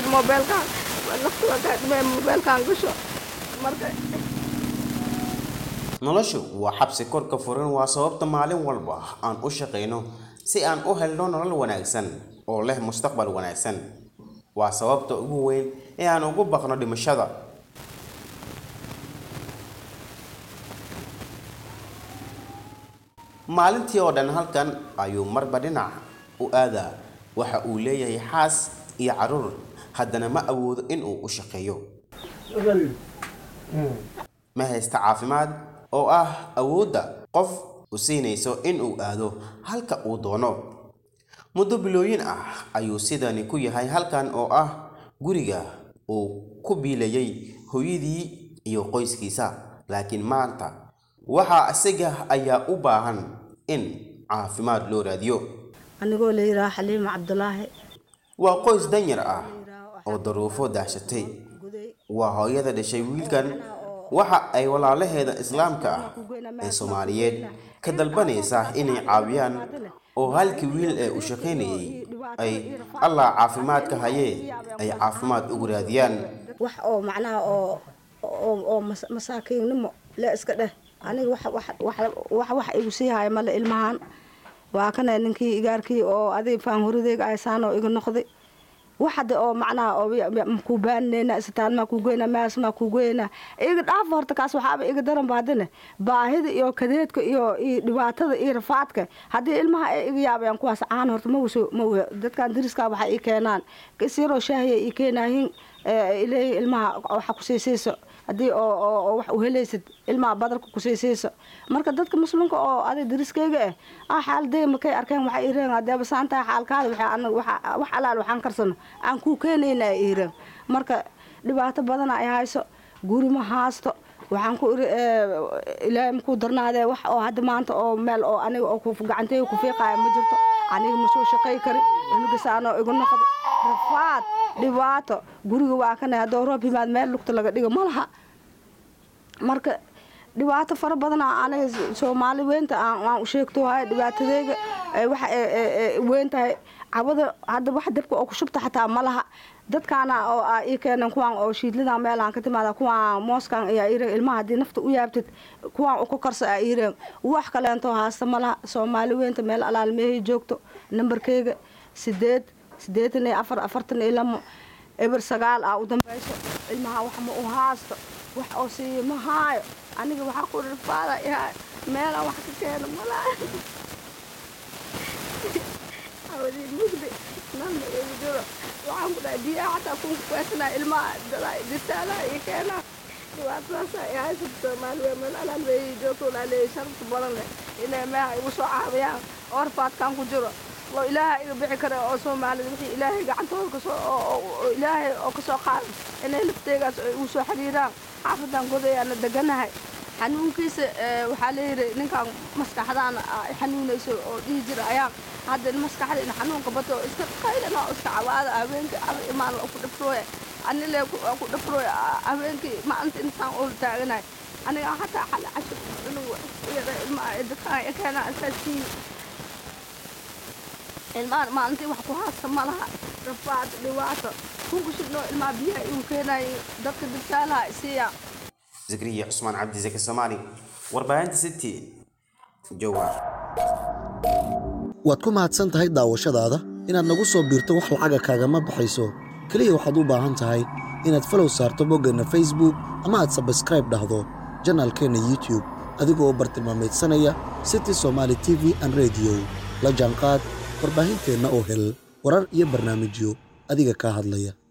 mobeelkaan nafta waa kaa dhimay mobeelkaan gasho marka noloshu waa xabsi kor ka furan waa sababta maalin walba aan u shaqayno si aan u helno nolol wanaagsan oo leh mustaqbal wanaagsan waa sababta ugu weyn ee aan ugu baqno dhimashada maalintii oo dhan halkan ayuu marba dhinac u aadaa waxa uu leeyahay xaas iyo caruur haddana ma awoodo inuu u shaqeeyo ma haysta caafimaad oo ah awoodda qof u siinayso inuu aado halka uu doono muddo bilooyin ah ayuu sidani ku yahay halkan oo ah guriga uu ku biilayay hooyadii iyo qoyskiisa laakiin maanta waxaa isaga ayaa u baahan in caafimaad loo raadiyo anigoo la yidhaha xaliima cabdulaahi waa qoys danyar ah oo daruufo daashatay waa hooyada dhashay wiilkan waxa ay walaalaheeda islaamka ah ee soomaaliyeed ka dalbanaysaa inay caawiyaan oo halkii wiil ee u shaqaynayay ay allah caafimaad ka hayee ay caafimaad ugu raadiyaan wax oo macnaha oo oo oo mas- masaakiinnimo le iska dheh aniga wax wax wax wax wax igu sii haya male ilmahan waa kana ninkii igaarkii oo adig faan horideyga aysaan oo iga noqday wax hadda oo macnaha oo makuu baaninayna isbitaal maa kuu geyna mees maa kuu geyna iga dhaaf horta kaas waxaaba iga daran ba haddana baahida iyo kadeedka iyo iyo dhibaatada iyo rafaadka haddii ilmaha ay iga yaabayaan kuwaas caan horta ma wuso ma w dadkan dariska waxay ii keenaan kasiroo shaahiya ii keenaahin ileeyi ilmaha waxa kusiisiiso haddii oo oo oo wax uhelaysid ilmaha badarka kusiisiiso marka dadka muslimka oo adig dariskayga ah ah xaaladey markay arkeen waxay ireen hadeeba saantahay xaalkaada waxay anaga waxa wax alaal waxaan karsano aan kuu keenayna ay ireen marka dhibaato badan ay hayso guri ma haasto waxaan ku iri ilaahay makuu darnaadee wax oo hadda maanta oo meel oo aniga oo gacanteyga ku fiiqaaya ma jirto aniga ma soo shaqay kari inugisaanoo igu noqday rafaad dhibaato guriga waa kana haddoo roob yimaad meel lugta laga dhigo ma laha marka dhibaato fara badan aniga soomaali weynta aan u sheegto haya dhibaatadeyga waxa weyn tahay cabada hadda wax dabka oo ku shubta xataa ma laha dadkaana oo ii keenan kuwaan oo shiidladan meelaan ka timaada kuwaan mooskan ayaa ireen ilmaha haddii nafta u yaabtid kuwaan uka karsa aa ireen wax kaleento haasta ma laha soomaali weynta meel alaal meehay joogto nambarkeyga sideed sideetan iyo afar afartan iyo lamo eber sagaal ah u dambayso ilmaha wax ma u haasto wax oo siiyo ma haayo aniga waxaa ku rifaada yahay meelaan wax ka keeno mala awadii mugdi nanna igu jiro waxaan ku dhahay biyaha xataa kun kuweesanaa ilmaha dirtaalaha iyo keenaa dhibaatadaasa ay haysata soomaaliya meel alaan weeyi joogto walaa leeyahy sharafta badan leh inay meeha igu soo caawiyaan oo rafaadkaan ku jiro oo ilaahay iga bixi kara oo soomaalida wixii ilaahay gacantooda kasoo oo ilaahay oo kasoo qaada inay lafteegaas ay ugu soo xiriiraan xaafadan godayaana deganahay xanuunkiisa waxaa layidhi ninkan maskaxdaana ay xanuunayso oo dhihi jira ayaa hadda maskaxda in xanuunka bato oo iska qaylana oo iska cawaada habeenkii aba imaan ku dhafrooya anile ku dhafrooya habeenkii maalinta intaan ul taaganahay aniga hataa xala cashir inuu yara ilmaha dadkaan keenaa intaasii ilmahan maalintii wax ku haasta ma laha rafaad dhibaato kunku shidnoo ilmaha biyaha igu keenayay dadka dirtaalaha isiiya zakariya cusmaan cabdi zaki soomaali warbaahinta city jowhar waad ku mahadsan tahay daawashadaada inaad nagu soo biirto wax lacaga kaagama baxayso keliya waxaad u baahan tahay inaad falow saarto boggeenna facebook ama aad sabskraib dhahdo janaalkeenna youtube adigoo bartilmaameedsanaya city somaali t v an rediyo la jaanqaad warbaahinteenna oo hel warar iyo barnaamijyo adiga kaa hadlaya